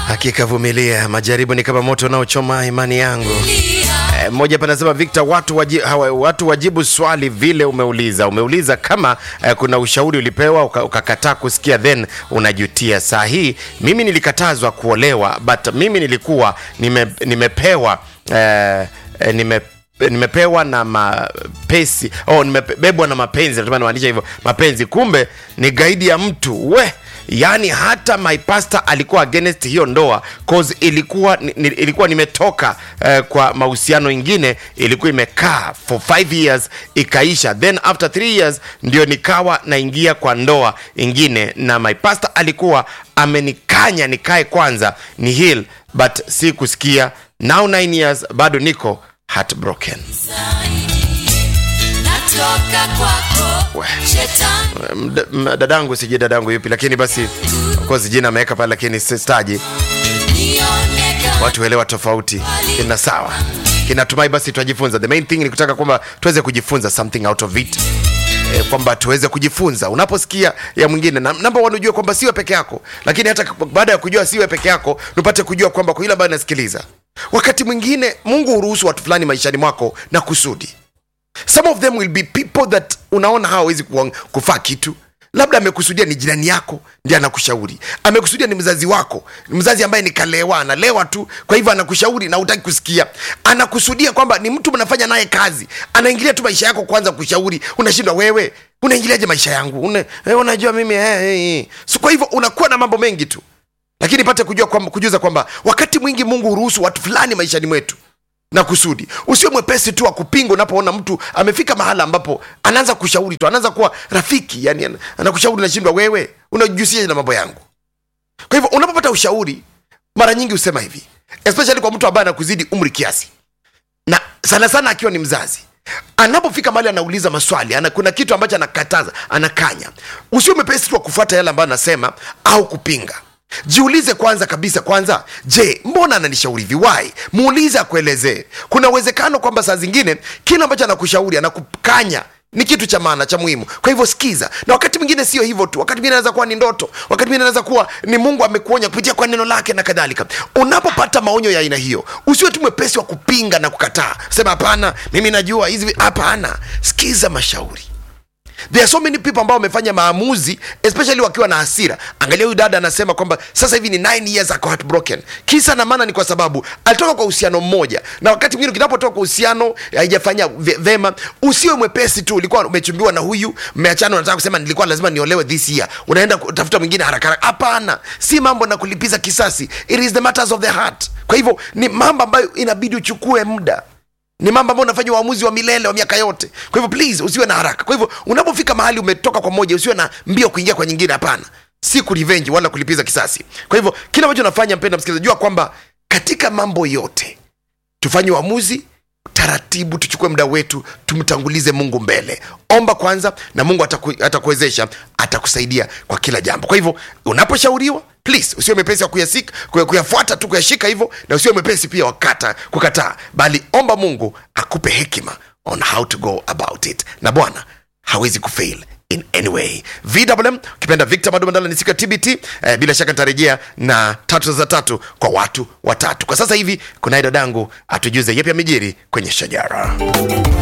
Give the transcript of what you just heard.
Hakika vumilia, majaribu ni kama moto unaochoma imani yangu. Eh, Mmoja hapa anasema Victor, watu, waji, hawa, watu wajibu swali vile umeuliza. Umeuliza kama eh, kuna ushauri ulipewa uka- ukakataa kusikia, then unajutia. Saa hii mimi nilikatazwa kuolewa, but mimi nilikuwa nime, nimepewa eh, eh, nime nimepewa na mapesi oh, nimebebwa na mapenzi, natumai namaanisha hivyo mapenzi, kumbe ni gaidi ya mtu we yaani hata my pastor alikuwa against hiyo ndoa cause ilikuwa ni, ni- ilikuwa nimetoka eh, kwa mahusiano ingine ilikuwa imekaa for five years ikaisha then after three years ndio nikawa naingia kwa ndoa ingine na my pastor alikuwa amenikanya nikae kwanza ni heal but si kusikia now nine years bado niko heartbroken natoka kwako We. shetani Mda- m- dadangu sijui dadangu yupi lakini basi of course jina ameweka pale lakini staji nioneka watu elewa tofauti ina sawa kinatumai basi tutajifunza the main thing ni kutaka kwamba tuweze kujifunza something out of it E, kwamba tuweze kujifunza unaposikia ya mwingine na namba one ujue kwamba siwe peke yako lakini hata k- baada ya kujua siwe peke yako nupate kujua kwamba kwa yule ambayo nasikiliza wakati mwingine mungu huruhusu watu fulani maishani mwako na kusudi some of them will be people that unaona hawawezi kuwa- kufaa kitu labda amekusudia ni jirani yako ndiye anakushauri amekusudia ni mzazi wako mzazi ambaye ni kalewa analewa tu kwa hivyo anakushauri na hutaki kusikia anakusudia kwamba ni mtu mnafanya naye kazi anaingilia tu maisha yako kwanza kushauri unashindwa wewe unaingiliaje maisha yangu Una, eh, unajua mimi eh, eh, eh. so kwa hivyo unakuwa na mambo mengi tu lakini pate kujua kwamba, kujuza kwamba wakati mwingi mungu huruhusu watu fulani maishani mwetu na kusudi usio mwepesi tu wa kupinga unapoona mtu amefika mahala ambapo anaanza kushauri tu anaanza kuwa rafiki yani ana- anakushauri nashindwa wewe unajihusisha na mambo yangu kwa hivyo unapopata ushauri mara nyingi husema hivi especially kwa mtu ambaye anakuzidi umri kiasi na sana sana akiwa ni mzazi anapofika mahali anauliza maswali ana, kuna kitu ambacho anakataza anakanya usio mepesi tu wa kufuata yale ambayo anasema au kupinga jiulize kwanza kabisa kwanza je mbona ananishauri hivi why muulize akuelezee kuna uwezekano kwamba saa zingine kile ambacho anakushauri anakukanya ni kitu cha maana cha muhimu kwa hivyo sikiza na wakati mwingine sio hivyo tu wakati mwingine anaweza kuwa ni ndoto wakati mwingine anaweza kuwa ni mungu amekuonya kupitia kwa neno lake na kadhalika unapopata maonyo ya aina hiyo usiwe tu mwepesi wa kupinga na kukataa sema hapana mimi najua hizi vi-" hapana sikiza mashauri there are so many people ambao wamefanya maamuzi especially wakiwa na hasira angalia huyu dada anasema kwamba sasa hivi ni 9 years ako heartbroken kisa na maana ni kwa sababu alitoka kwa uhusiano mmoja na wakati mwingine kinapotoka kwa uhusiano haijafanya ve- vema usiwe mwepesi tu ulikuwa umechumbiwa na huyu mmeachana unataka kusema nilikuwa lazima niolewe this year unaenda kutafuta mwingine haraka haraka hapana si mambo na kulipiza kisasi it is the matters of the heart kwa hivyo ni mambo ambayo inabidi uchukue muda ni mambo ambayo unafanya uamuzi wa milele wa miaka yote kwa hivyo please usiwe na haraka kwa hivyo unapofika mahali umetoka kwa moja usiwe na mbio kuingia kwa nyingine hapana si kurevenge wala kulipiza kisasi kwa hivyo kile ambacho unafanya mpenda msikilizaji jua kwamba katika mambo yote tufanye uamuzi taratibu tuchukue muda wetu tumtangulize mungu mbele omba kwanza na mungu ataku, atakuwezesha atakusaidia kwa kila jambo kwa hivyo unaposhauriwa please usiwe mepesi wa kuyasika kuya- kuyafuata tu kuyashika hivyo na usiwe mepesi pia wakata kukataa bali omba mungu akupe hekima on how to go about it na bwana hawezi kufail in any way vwm ukipenda victor madumandala ni siku ya tbt eh, bila shaka nitarejea na tatu za tatu kwa watu watatu kwa sasa hivi kunaye dadangu atujuze yepi amejiri kwenye shajara